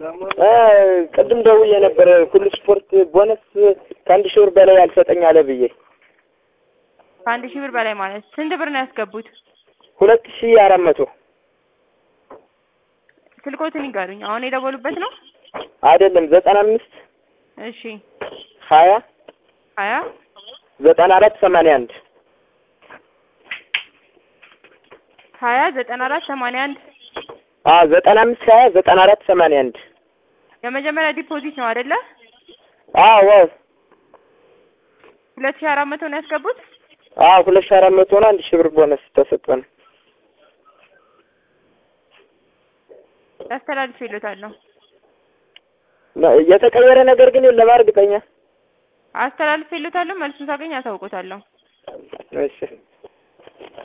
ቅድም ደውዬ ነበር ሁሉ ስፖርት ቦነስ ከአንድ ሺህ ብር በላይ አልሰጠኝ አለ ብዬ ከአንድ ሺህ ብር በላይ ማለት ስንት ብር ነው ያስገቡት? ሁለት ሺህ አራት መቶ ስልኮትን ይጋሩኝ። አሁን የደወሉበት ነው? አይደለም ዘጠና አምስት እሺ ሀያ ሀያ ዘጠና አራት ሰማንያ አንድ ሀያ ዘጠና አራት ሰማንያ አንድ አዎ ዘጠና አምስት ሀያ ዘጠና አራት ሰማንያ አንድ የመጀመሪያ ዲፖዚት ነው አይደለ? አዎ ሁለት ሺህ አራት መቶ ነው ያስገቡት? አዎ ሁለት ሺህ አራት መቶ ነው። አንድ ሺህ ብር ቦነስ ተሰጠን። ያስተላልፍ ይሉታለሁ። የተቀየረ ነገር ግን የለም እርግጠኛ አስተላልፍ ይሉታለሁ። መልሱን ሳገኝ አሳውቆታለሁ። እሺ